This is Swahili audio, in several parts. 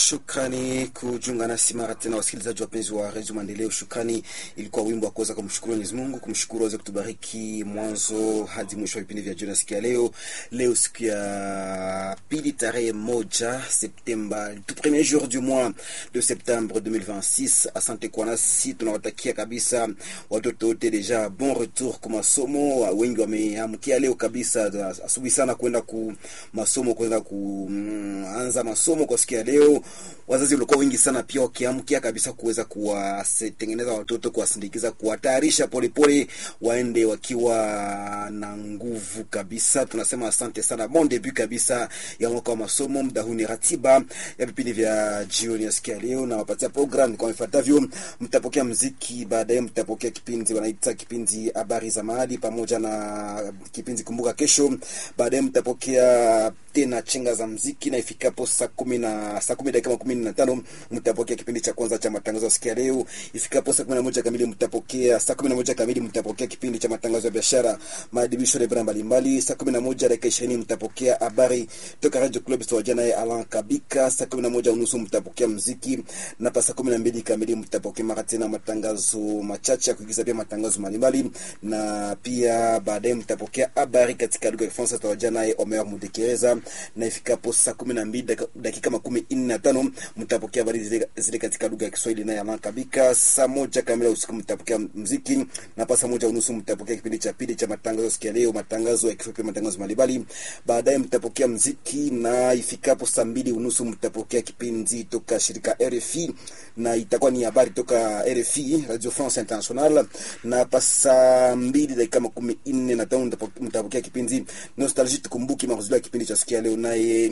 Shukrani kujiunga nasi mara tena, wasikilizaji wapenzi wa redio Maendeleo. Shukrani ilikuwa wimbo wa kuweza kumshukuru Mwenyezi Mungu, kumshukuru aweze kutubariki mwanzo hadi mwisho wa vipindi vya jioni siku ya leo. Leo siku ya pili tarehe moja Septemba, tout premier jour du mois de septembre 2026. Asante kwa nasi, tunawatakia kabisa watoto wote deja bon retour kwa masomo. Wengi wameamkia leo kabisa asubuhi sana kwenda ku masomo, kwenda kuanza masomo kwa siku ya leo. Wazazi walikuwa wengi sana pia wakiamkia kabisa kuweza kuwatengeneza watoto, kuwasindikiza, kuwatayarisha polepole waende wakiwa na nguvu kabisa. Tunasema asante sana, bon debut kabisa ya mwaka wa masomo. Muda huu ni ratiba ya vipindi vya jioni ya siku ya leo, na wapatia program kwa ifuatavyo. Mtapokea mziki, baadaye mtapokea kipindi wanaita kipindi habari za mahali pamoja na kipindi kumbuka kesho. Baadaye mtapokea tena chenga za mziki na ifikapo saa kumi na saa kumi dakika makumi na tano mtapokea kipindi cha kwanza cha matangazo ya siku ya leo. Ifikapo saa kumi na moja kamili mtapokea saa kumi na moja kamili mtapokea kipindi cha matangazo ya biashara, maadibisho na ibara mbalimbali. Saa kumi na moja dakika ishirini mtapokea habari toka Radio Club Sawajana ya Alan Kabika. Saa kumi na moja unusu mtapokea mziki na pa saa kumi na mbili kamili mtapokea mara tena matangazo machache ya kuigiza, pia matangazo mbalimbali, na pia baadaye mtapokea habari katika lugha ya Kifaransa Sawajana ya Omer Mudekereza na ifikapo saa kumi na mbili dakika makumi nne na tano mtapokea habari zile, zile katika lugha ya Kiswahili na Alan Kabika. Saa moja kamili usiku mtapokea mziki na pa saa moja unusu mtapokea kipindi cha pili cha matangazo sikia leo, matangazo ya kifupi, matangazo mbalimbali. Baadaye mtapokea mziki na ifikapo saa mbili unusu mtapokea kipindi toka shirika RFI na itakuwa ni habari toka RFI Radio France International, na pa saa mbili dakika makumi nne na tano mtapokea kipindi Nostalgie, tukumbuki marudio ya kipindi cha sikia leo, naye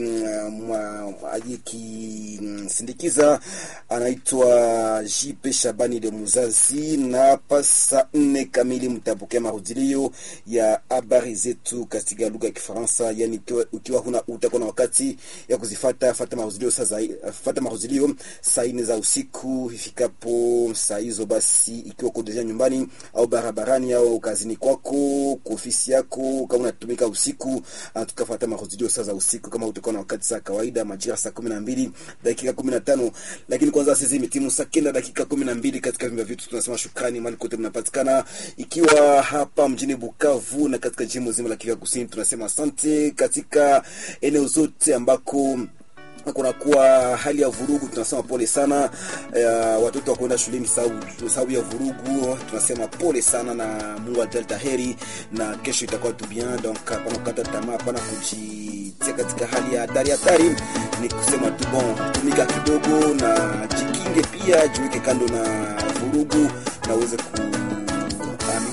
aliyekisindikiza anaitwa JP Shabani de Muzazi, na pa saa nne kamili mtapokea marudilio ya habari zetu katika lugha ya Kifaransa. Yani ukiwa huna utakuwa na wakati ya kuzifata fata marudilio sasa, fata marudilio saa nne za usiku ifikapo saa hizo, basi ikiwa uko deja nyumbani au barabarani au kazini kwako kwa ofisi yako, kama unatumika usiku, tukafuata marudilio saa za usiku, kama utakuwa na wakati saa kawaida majira saa kumi na mbili dakika kumi na tano lakini kwanza sisi imetimu saa kenda dakika kumi na mbili katika vyumba vyetu. Tunasema shukrani mali kote mnapatikana, ikiwa hapa mjini Bukavu na katika jimbo zima la Kivu Kusini, tunasema asante. Katika eneo zote ambako kunakuwa hali ya vurugu, tunasema pole sana. Uh, watoto wa kwenda shuleni sababu ya vurugu, tunasema pole sana, na Mungu ajalta heri, na kesho itakuwa tu bien. Donc hapana kukata tamaa, hapana kujitia katika hali ya hatari hatari, ni kusema tu bon, tumika kidogo na jikinge, pia jiweke kando na vurugu na uweze ku